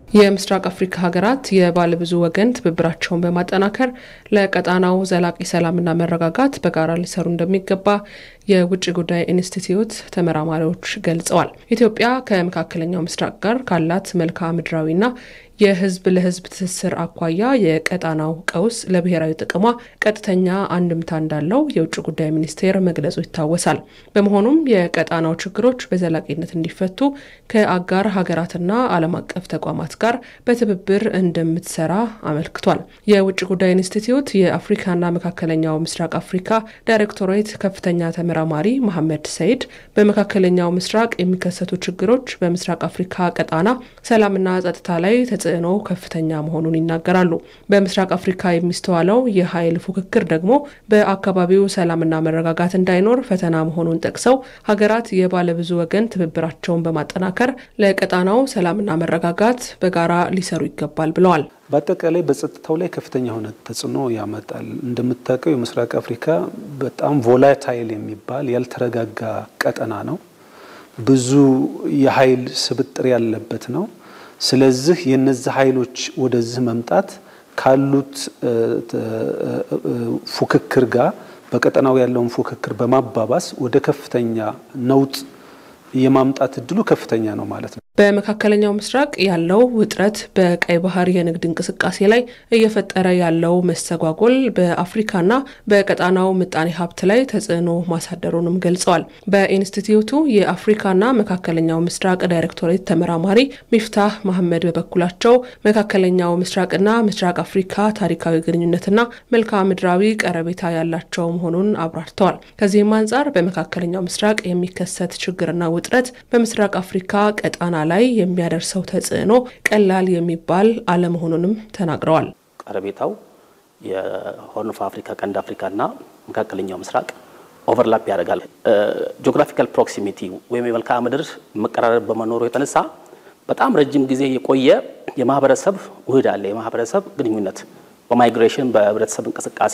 የምስራቅ አፍሪካ ሀገራት የባለብዙ ወገን ትብብራቸውን በማጠናከር ለቀጣናው ዘላቂ ሰላምና መረጋጋት በጋራ ሊሰሩ እንደሚገባ የውጭ ጉዳይ ኢንስቲትዩት ተመራማሪዎች ገልጸዋል። ኢትዮጵያ ከመካከለኛው ምስራቅ ጋር ካላት መልክዓ ምድራዊና የሕዝብ ለሕዝብ ትስስር አኳያ የቀጣናው ቀውስ ለብሔራዊ ጥቅሟ ቀጥተኛ አንድምታ እንዳለው የውጭ ጉዳይ ሚኒስቴር መግለጹ ይታወሳል። በመሆኑም የቀጣናው ችግሮች በዘላቂነት እንዲፈቱ ከአጋር ሀገራትና ዓለም አቀፍ ተቋማት ጋር በትብብር እንደምትሰራ አመልክቷል። የውጭ ጉዳይ ኢንስቲትዩት የአፍሪካና መካከለኛው ምስራቅ አፍሪካ ዳይሬክቶሬት ከፍተኛ ተመራማሪ መሐመድ ሰይድ በመካከለኛው ምስራቅ የሚከሰቱ ችግሮች በምስራቅ አፍሪካ ቀጣና ሰላምና ጸጥታ ላይ ተጽዕኖ ከፍተኛ መሆኑን ይናገራሉ። በምስራቅ አፍሪካ የሚስተዋለው የኃይል ፉክክር ደግሞ በአካባቢው ሰላምና መረጋጋት እንዳይኖር ፈተና መሆኑን ጠቅሰው ሀገራት የባለብዙ ወገን ትብብራቸውን በማጠናከር ለቀጣናው ሰላምና መረጋጋት በጋራ ሊሰሩ ይገባል ብለዋል። በአጠቃላይ በጸጥታው ላይ ከፍተኛ የሆነ ተጽዕኖ ያመጣል። እንደምታውቀው የምስራቅ አፍሪካ በጣም ቮላታይል የሚባል ያልተረጋጋ ቀጠና ነው። ብዙ የኃይል ስብጥር ያለበት ነው። ስለዚህ የነዚህ ኃይሎች ወደዚህ መምጣት ካሉት ፉክክር ጋር በቀጠናው ያለውን ፉክክር በማባባስ ወደ ከፍተኛ ነውጥ የማምጣት እድሉ ከፍተኛ ነው ማለት ነው። በመካከለኛው ምስራቅ ያለው ውጥረት በቀይ ባህር የንግድ እንቅስቃሴ ላይ እየፈጠረ ያለው መስተጓጎል በአፍሪካና በቀጣናው ምጣኔ ሀብት ላይ ተጽዕኖ ማሳደሩንም ገልጸዋል። በኢንስቲትዩቱ የአፍሪካና መካከለኛው ምስራቅ ዳይሬክቶሬት ተመራማሪ ሚፍታህ መሐመድ በበኩላቸው መካከለኛው ምስራቅና ምስራቅ አፍሪካ ታሪካዊ ግንኙነትና መልክዓ ምድራዊ ቀረቤታ ያላቸው መሆኑን አብራርተዋል። ከዚህም አንጻር በመካከለኛው ምስራቅ የሚከሰት ችግርና ውጥረት በምስራቅ አፍሪካ ቀጣና ላይ የሚያደርሰው ተጽዕኖ ቀላል የሚባል አለመሆኑንም ተናግረዋል። ቀረቤታው የሆርን ኦፍ አፍሪካ፣ ቀንድ አፍሪካና መካከለኛው ምስራቅ ኦቨርላፕ ያደርጋል። ጂኦግራፊካል ፕሮክሲሚቲ ወይም የመልክዓ ምድር መቀራረብ በመኖሩ የተነሳ በጣም ረጅም ጊዜ የቆየ የማህበረሰብ ውህድ አለ። የማህበረሰብ ግንኙነት በማይግሬሽን በህብረተሰብ እንቅስቃሴ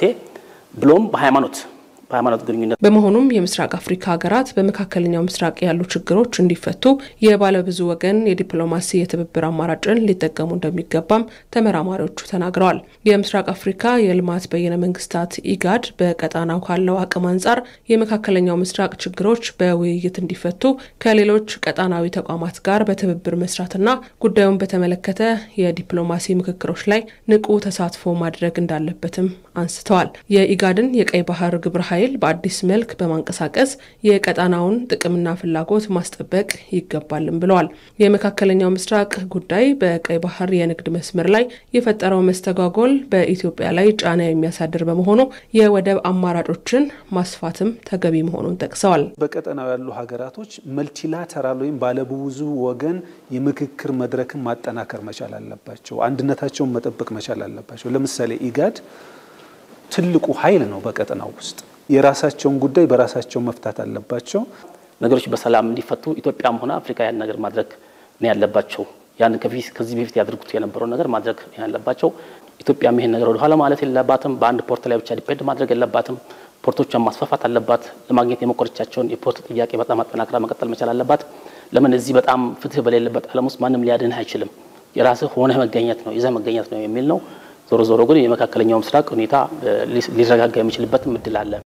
ብሎም በሃይማኖት በሃይማኖት ግንኙነት በመሆኑም የምስራቅ አፍሪካ ሀገራት በመካከለኛው ምስራቅ ያሉ ችግሮች እንዲፈቱ የባለብዙ ወገን የዲፕሎማሲ የትብብር አማራጭን ሊጠቀሙ እንደሚገባም ተመራማሪዎቹ ተናግረዋል። የምስራቅ አፍሪካ የልማት በይነ መንግስታት ኢጋድ በቀጣናው ካለው አቅም አንጻር የመካከለኛው ምስራቅ ችግሮች በውይይት እንዲፈቱ ከሌሎች ቀጣናዊ ተቋማት ጋር በትብብር መስራትና ጉዳዩን በተመለከተ የዲፕሎማሲ ምክክሮች ላይ ንቁ ተሳትፎ ማድረግ እንዳለበትም አንስተዋል። የኢጋድን የቀይ ባህር ግብረ ኃይል በአዲስ መልክ በማንቀሳቀስ የቀጣናውን ጥቅምና ፍላጎት ማስጠበቅ ይገባልም ብለዋል። የመካከለኛው ምስራቅ ጉዳይ በቀይ ባህር የንግድ መስመር ላይ የፈጠረው መስተጓጎል በኢትዮጵያ ላይ ጫና የሚያሳድር በመሆኑ የወደብ አማራጮችን ማስፋትም ተገቢ መሆኑን ጠቅሰዋል። በቀጠናው ያሉ ሀገራቶች መልቲላተራል ወይም ባለብዙ ወገን የምክክር መድረክን ማጠናከር መቻል አለባቸው። አንድነታቸውን መጠበቅ መቻል አለባቸው። ለምሳሌ ኢጋድ ትልቁ ኃይል ነው በቀጠናው ውስጥ የራሳቸውን ጉዳይ በራሳቸው መፍታት አለባቸው። ነገሮች በሰላም እንዲፈቱ ኢትዮጵያም ሆነ አፍሪካ ያን ነገር ማድረግ ነው ያለባቸው። ያን ከዚህ በፊት ያደርጉት የነበረውን ነገር ማድረግ ነው ያለባቸው። ኢትዮጵያም ይሄን ነገር ወደኋላ ማለት የለባትም። በአንድ ፖርት ላይ ብቻ ዲፔንድ ማድረግ የለባትም። ፖርቶቿን ማስፋፋት አለባት። ለማግኘት የሞከረቻቸውን የፖርት ጥያቄ በጣም አጠናክራ መቀጠል መቻል አለባት። ለምን እዚህ በጣም ፍትህ በሌለበት ዓለም ውስጥ ማንም ሊያድንህ አይችልም። የራስህ ሆነህ መገኘት ነው ይዘህ መገኘት ነው የሚል ነው። ዞሮ ዞሮ ግን የመካከለኛው ምስራቅ ሁኔታ ሊረጋጋ የሚችልበትም እድል አለ።